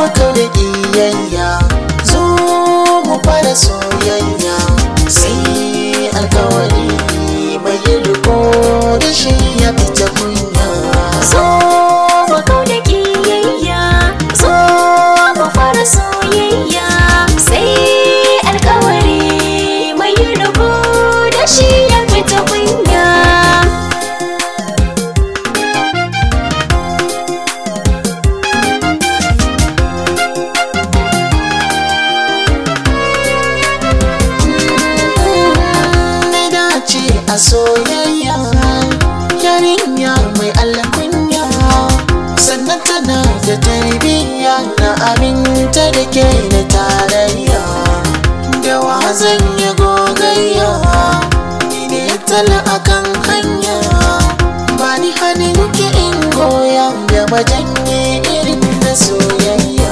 mu kauda ƙiyayya zo mu fara soyayya sai alkawari mai yi riko da shi ya fita kunya zo mu kauda ƙiyayya zo mu fara soyayya sai alkawari mai yi riko da shi ya fita kunya na dace a soyayya yarinya mai alkunya sannan tana da tarbiyya na aminta da ke da tarayya da wa zan yi gogayya ni ne tala akan hanya ba ni hannun ki in goya da majanye irin na soyayya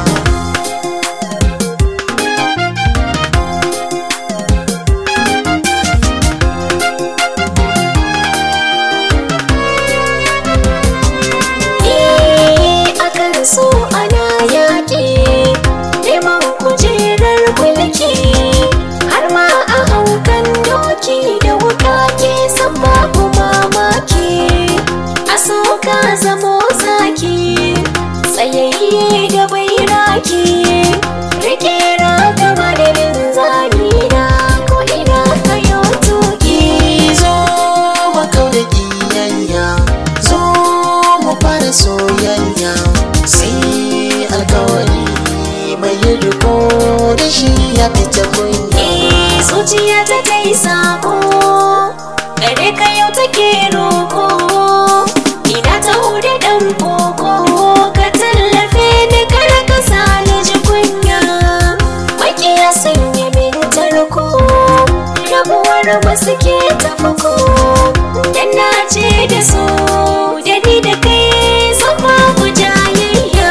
Eh, akan so ana yaƙi neman kujerar mulki har ma a haukan doki da wuka ke san babu mamaki a so ka zamo zaki tsayayye da bairaki rike raka madadin zamina ko ina kayo tuki zo mu kauda ƙiyayya zo mu fara soyayya sai alkawari mai yi riko da shi ya fita kunya Eh, zuciya ta kai sako gare ka yau take roko ina ta hude dan koko ka tallafe ni kar ka sa ni ji kunya makiya sun yi min tarko rabuwar ba suke tafako dan na ce da su da ni da kai sun babu jayayya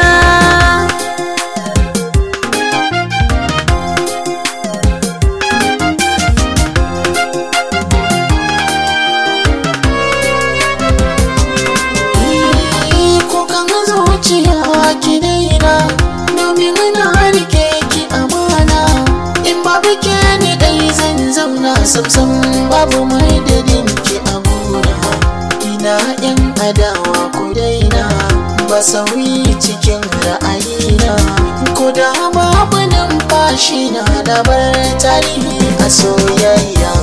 kukan zuciya ki daina domin na rike ki amana in babu ke ni dai zan zauna samsam babu mai dadin ki a gona ina yan adawa ku daina ba sauyi cikin ra'ayina ko da babu numfashi na da bar tarihi a soyayya